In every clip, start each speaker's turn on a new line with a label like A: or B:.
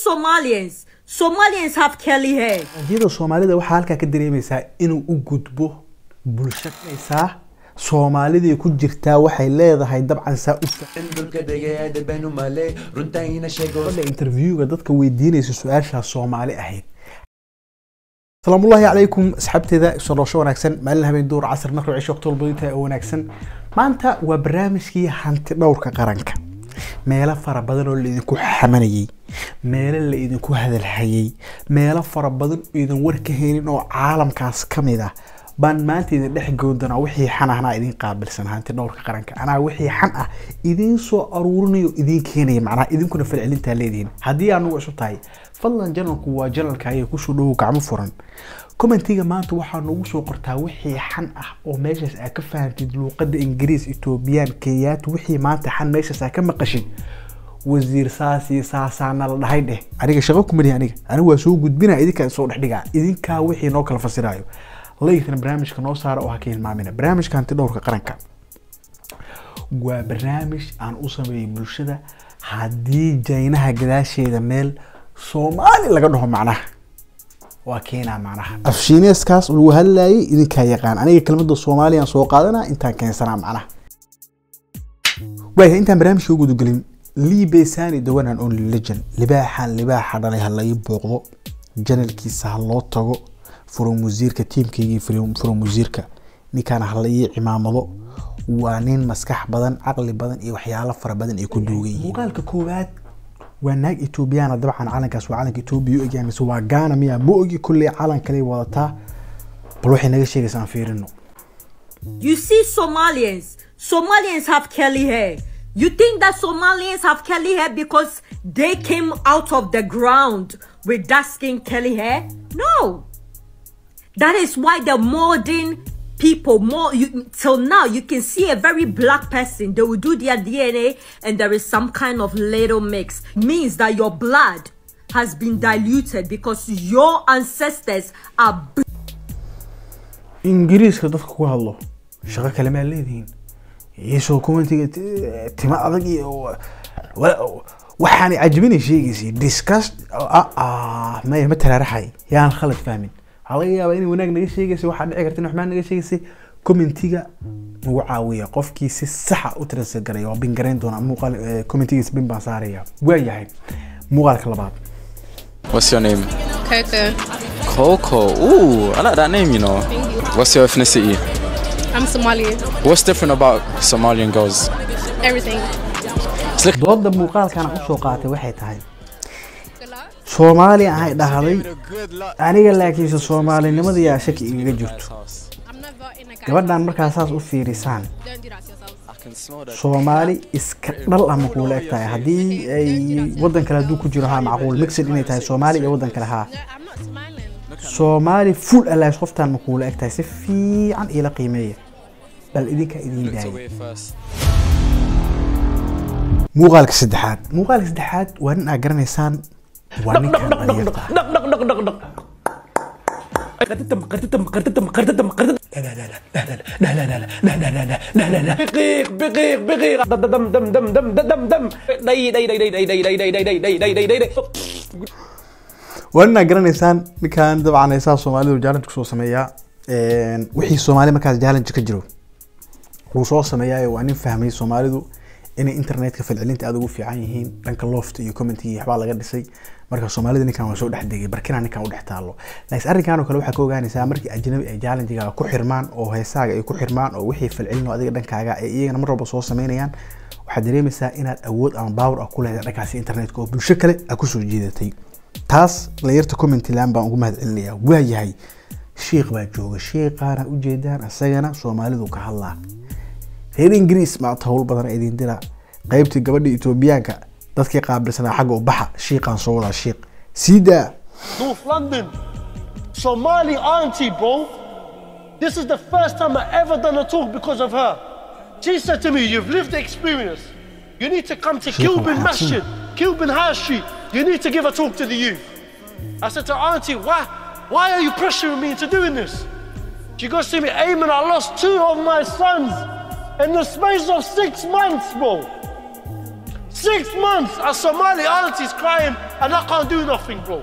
A: Somalians. Somalians have curly hair.
B: iyada soomaalida waxaa halkaa ka dareemaysaa inuu u gudbo bulshadaysaa soomaalidii ku jirtaa waxay leedahay dabcan saa u
C: dhulka dhegeeda banu male runtayna sheego
B: fadha interviewga dadka weydiinaysa su-aashaas soomaali ahayd asalaamullaahi calaykum asxaabteeda sodosho wanaagsan maalin habeen duur casar markuu cisho waqti walba oo wanaagsan maanta waa barnaamijkii hanti dhowrka qaranka meelo fara badan oo laidinku xamanayay meelo la idinku hadalhayay meelo fara badan oo idin war ka haynin oo caalamkaas ka mid ah baan maanta idin dhex goon doonaa wixii xan ahna idin qaabilsan hanti dhowrka qaranka anaa wixii xan ah idiin soo aruurinayo idiin keenaya macnaha idinkuna falcelintaa leedihiin haddii anugu isu tahay fadlan janalku waa janalka ayay kusoo dhowow gacmo furan commentiga maanta waxaa noogu soo qortaa wixii xan ah oo meeshaas aa ka fahamtid luuqada ingiriis etoobiyaan kenyaati wixii maanta xan meeshaas aa ka maqashid wasiir saasi saasaana la dhahay dheh aniga shaqo kumalihi aniga aniga waa soo gudbina idinkaa soo dhex dhigaa idinkaa wixii noo kala fasiraayo laygtana barnaamijka noo saara oo ha ka hilmaamina barnaamijka hanti dhowrka qaranka waa barnaamij aan u sameeyey bulshada haddii jaynaha gadaasheeda meel soomaali laga dhaho macnaha waa keenaa macnaha afshiineeskaas lagu hadlayay idinkaa yaqaan aniga kelmadda soomaaliyaan soo qaadanaa intaan keensanaa macnaha waaya intaan barnaamijka u gudagelin lii besani the one and only legend libaaxan libaaxa dhalay ha laii booqdo janalkiisa ha loo tago furum wasiirka tiimkaygii furum wasiirka ninkaan ha la ii cimaamado waa nin maskax badan caqli badan iyo waxyaalo fara badan ay ku duugan yihiin muuqaalka koowaad waa naag etoobiyana dabcan calankaas waa calanka etoobiya u egyahay mise waa gaana miya ma ogi kulley calan kale wadataa bal waxay naga sheegaysa aan fiirino
A: You see Somalians. Somalians have curly hair. You think that Somalians have curly hair because they came out of the ground with dark skin curly hair? No. That is why the modern people more you till now you can see a very black person they will do their dna and there is some kind of little mix means that your blood has been diluted because your ancestors are
B: ingiriiska dadka ku hadlo shaqo kale maa leedihiin iyasoo commentiga tima adag iyo waxaanay cajibinay sheegaysay discuss maya ma taraaraxay yaan khalad fahmin waxaa laga yaabaa inay wanaag naga sheegaysay waxaa dhici karta in waxmaan naga sheegaysay commentiga nagu caawiya qofkii si saxa u transfer garaya waa bin garayn doonaa muuqaal commentigiisa bin baan saaraya waa yahay muuqaalka labaad
D: What's your name?
E: Coco.
D: Coco. Ooh, I like that name, you know. What's your ethnicity?
E: I'm Somali.
D: What's different about Somalian girls?
E: Everything.
B: dooda muuqaalkan aan usoo qaatay waxay tahay soomaali ahay dhahday aniga laakiinse soomaalinimada yaa shaki igaga jirto
E: I'm never in a guy.
B: gabadhan markaa saas u fiirisaan
E: Don't do that to yourself.
D: I can smell that.
B: soomaali iska dhal ah makuula eg tahay haddii ay wadan kale hadduu ku jiro haa macquul mixid inay tahay soomaali iyo wadan kale haa
E: No, I'm not smiling.
B: soomaali full alaas qoftaan makuula eg tahay si fiican iila qiimeeya bal idinka idiin daaya
D: Away first.
B: muuqaalka saddexaad muuqaalka saddexaad waa nin aad garanaysaan waa ninkan dhalinyarta
F: بقيق بقيق بقيق دم دم دم دم دم دم دم دي دي دي دي دي دي دي دي دي دي دي دي دي دي
B: waa nin aad garanaysaan ninkan dabcan heesaha soomaalidu challenge kusoo sameeyaa wixii soomaali markaas challenge ka jiro wuu soo sameeyaa waa nin fahmay soomaalidu inay internetka falcelinta aad ugu fiican yihiin dhanka loft iyo commentiga iyo waxbaa laga dhisay marka soomaalida ninkan waa soo dhex degay barkina ninkan u dhex taalo laakiin arrinkan oo kale waxaa ka ogaanaysaa markii ajnabi ay challengegaaga ku xirmaan oo heesaaga ay ku xirmaan oo wixii falcelin oo adiga dhankaaga ay iyagana mar walba soo sameynayaan waxaad dareemaysaa inaad awood ama power ah ku leedahay dhankaasi internetka oo bulsho kale aad kusoo jiidatay taas layarta commenty laan baan ugu mahadcelinayaa waa yahay shiikh baa jooga shiikhaana ujeedaan isagana soomaalidu ka hadlaa reer ingiriis maanta howl badan idin dira qaybtii gabadha etoobiyaanka dadkii qaabilsanaa xagga u baxa shiiqaan soo wadaa shiiq sii daa
G: North London. Somali auntie, bro. This is the first time I ever done a talk because of her. She said to me, You've lived the experience. You need to come to
B: Sheikh
G: Kilburn
B: Al-Hassan.
G: Masjid, Kilburn High Street. You need to give a talk to the youth. I said to her, Auntie, why, why are you pressuring me into doing this? She goes to me, Ayman, I lost two of my sons in the space of six months, bro. Six months, a Somali auntie's crying, and I can't do nothing, bro.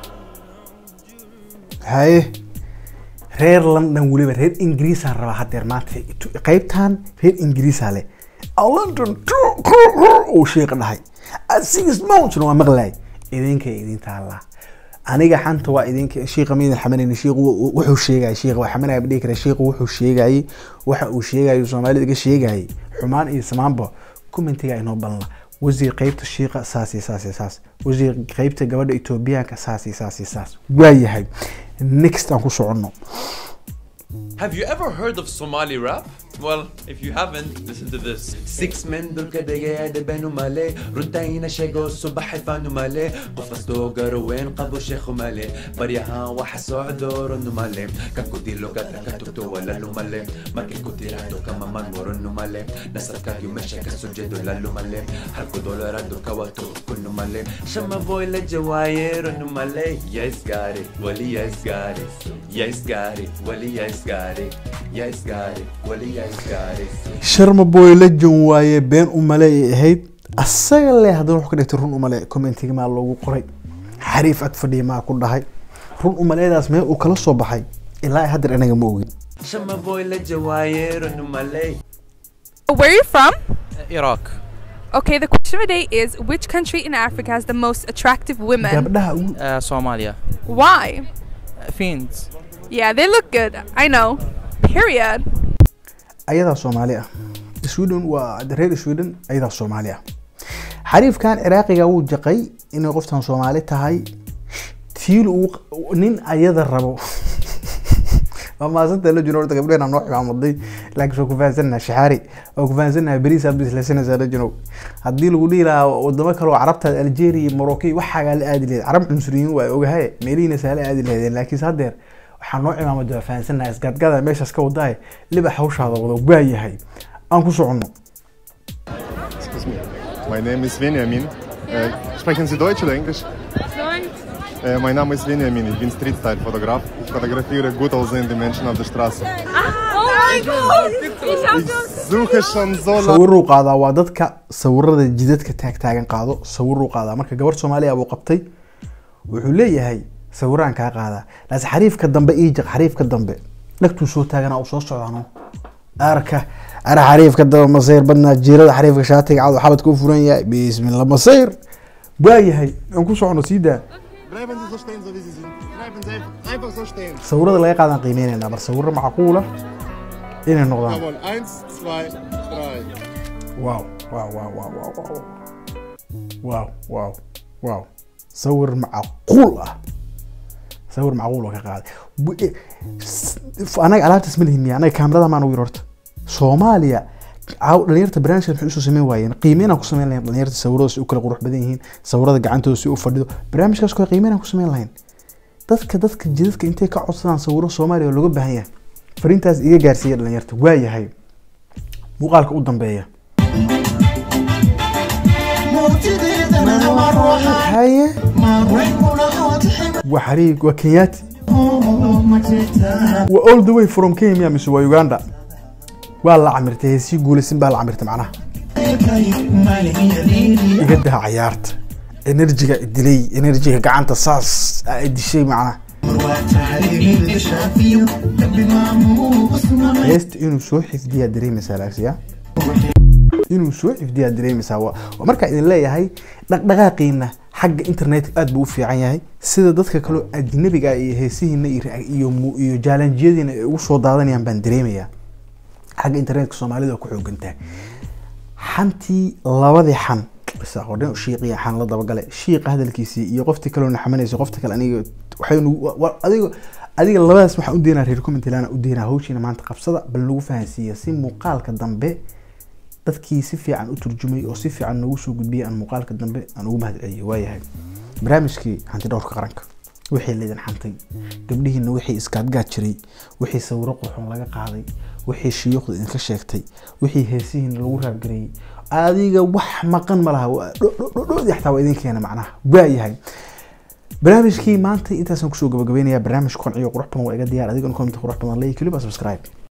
B: haye reer london weliba reer ingiriisaan rabaa hadeer maanta Itu- qaybtan reer ingiriisaa leh "A london uu sheeqa dhahay "A six months waa maqlay idinka idin taallaa aniga xanta waa idinka shiiqa miidan xamanayni shiiqu wuu- wuxuu sheegayay shiiqa waa xamanaya ma dhihi kara shiiqu wuxuu sheegayay waxa uu sheegayay soomaalida iga sheegayay xumaan iyo samaanba commentiga inoo balna wasiir qaybta shiiqa saas iyo saas iyo saas wasiir qaybta gabadha etoobiyaanka saas iyo saas iyo saas waayahay next aan ku soconno
C: Have you ever heard of Somali rap? Well, if you haven't, listen to this. Six men dulka degaya debenu male, runtaina shego subax fanu male, qofasto garowen qabo shekhu male, baryahan waxa socdo nu male, kan kudilo gata katubto wala lu male, markay kutirado kama man nu male, nasarka yu mesha ka sujedo la lu male, halku dolarado kawato kunu male, shama boy la jawayero nu male, yes got it, wali yes got it, yes got it, wali yes got it, yes got it, wali yes got it.
B: sharma boy legend waaye been umale ay ahayd asaga le haddana wuxuu ka dhigtay run umale commentiga maa loogu qoray xariif ag fadhiya maa ku dhahay run umaleedaas mee uu kala soo baxay ilaa haddeer anaga ma ogin
C: Shama boy la jawayero nu male.
H: Where are you from?
D: Iraq.
H: Okay, the question of the day is which country in Africa has the most attractive women?
B: gabdhaha ugu
D: Uh, Somalia.
H: Why?
D: Uh, Fiends.
H: Yeah, they look good. I know. Period.
B: ayadaa soomaali ah sweden waa reer sweden ayadaa soomaali ah xariifkan ciraaqiga wuu jaqay inay qoftan soomaali tahay tiil uu nin ayada rabo waa maasanta la jino horta gabdheen noo ximaamuday laakiin soo kufahansannaha shaxaari oo kufahansannaha beriis aad bislaysanaysaa la jino haddii lagu dhihi lahaa wadamo kale oo carabta algeria morocco waxaagaa la aadi lahayd carab cunsuriyiin waa ogahay meelihiina saa la aadi lahaydeen laakiinse haddeer waxaa noo cimaamada waa fahansannaha isgaadgada meeshaas ka wadaay libax hawshaada wada waayahay aan ku soconno
I: Excuse me. My name is Benjamin. Äh, sprechen Sie Deutsch oder Englisch? Äh, mein Name ist Benjamin, ich bin Street-Style-Fotograf. Ich fotografiere gut aussehende Menschen auf der Straße.
A: Oh my god! Ich hab
I: Ich suche schon so lange.
B: sawiruu qaadaa waa dadka sawirada jidadka taagtaagan qaado sawiruu qaadaa marka gabar soomaaliya buu qabtay wuxuu leeyahay sawiraan kaa qaadaa laase xariifka dambe ii jaq xariifka dambe dhagtuu soo taagana uu soo socdaano arka ara xariifka dambe masayr badnaa jiirada xariifka shaatiga cad xabadka u furan yahay bismillah masayr waayahay aan ku socono sii daa
I: Bleiben Sie so stehen, so wie Sie sind. Bleiben Sie einfach so stehen.
B: sawirada laga qaadaan qiimeynayna bar sawiro macquula inay noqdaan
I: Jawohl, eins, zwei, drei.
B: واو واو واو واو واو واو واو واو واو صور معقول اه صور معقول وكا قاعد انا alaabta isma lihin miya anaga kaamirada maan ugu horta soomaaliya caaw dhalinyarta barnaamijka waxay usoo sameyn waayeen qiimeynaan ku sameyn lahayn dhalinyarta sawirada si u kala qurux badan yihiin sawirada gacantooda si u fadhido barnaamijkaas kale qiimeynaan ku sameyn lahayn dadka dadka jidadka intay ka codsadaan sawiro soomaaliya oo looga baahan yahay fariintaas iga gaarsiiya dhalinyarta waayahay muuqaalka u dambeeya haye waa xariig waa kenyaati waa all the way from kenya mise waa uganda waa la camirtay heesii guulaysin baa la camirtay macnaha iga daha cayaarta enerjiga dilay enerjiga gacanta saas aa dishay macnaha heesta inuu soo xifdiyaa dareemaysaa laagsiya inuu soo xifdiyaa dareemaysaa waa waa markaa idin leeyahay dhaqdhaqaaqiina xagga internet aad buu u fiican yahay sida dadka kaleo ajnabiga ah iyo heesihiina iyo ra- iyo mu- iyo jaalanjiyadiina ay ugu soo daadanayaan baan dareemayaa xagga internetka soomaalida waa ku xoogan tahay xantii labadii xan isaaqodhan shiiqiya xan la dabagale shiiqa hadalkiisii iyo qoftii kaloo naxamanaysa qofta kale aniga waxay nagu wa- wa- adiga adiga labadaas waxaan u deynaa reer commentilana u deynaa hawshiina maanta qabsada bal nagu fahansiiya si muuqaalka dambe dadkii si fiican u turjumay oo si fiican noogu soo gudbiyay aan muuqaalka dambe aan ugu mahad celiyo waayahay barnaamijkii hanti dhowrka qaranka wixii laydin xantay gabdhihiina wixii iskaadgaad jiray wixii sawiro qurxoon laga qaaday wixii shiyuukhda idinka sheegtay wixii heesihiina lagu raabgareeyey adiga wax maqan ma laha waa dho- dho- dho- dhoodii xataa waa idin keena macnaha waayahay barnaamijkii maanta intaasaan kusoo gabagabeynaya barnaamij konciyo qurux badan waa iga diyaar adigana comment qurux badan leeyahy keliba subscribe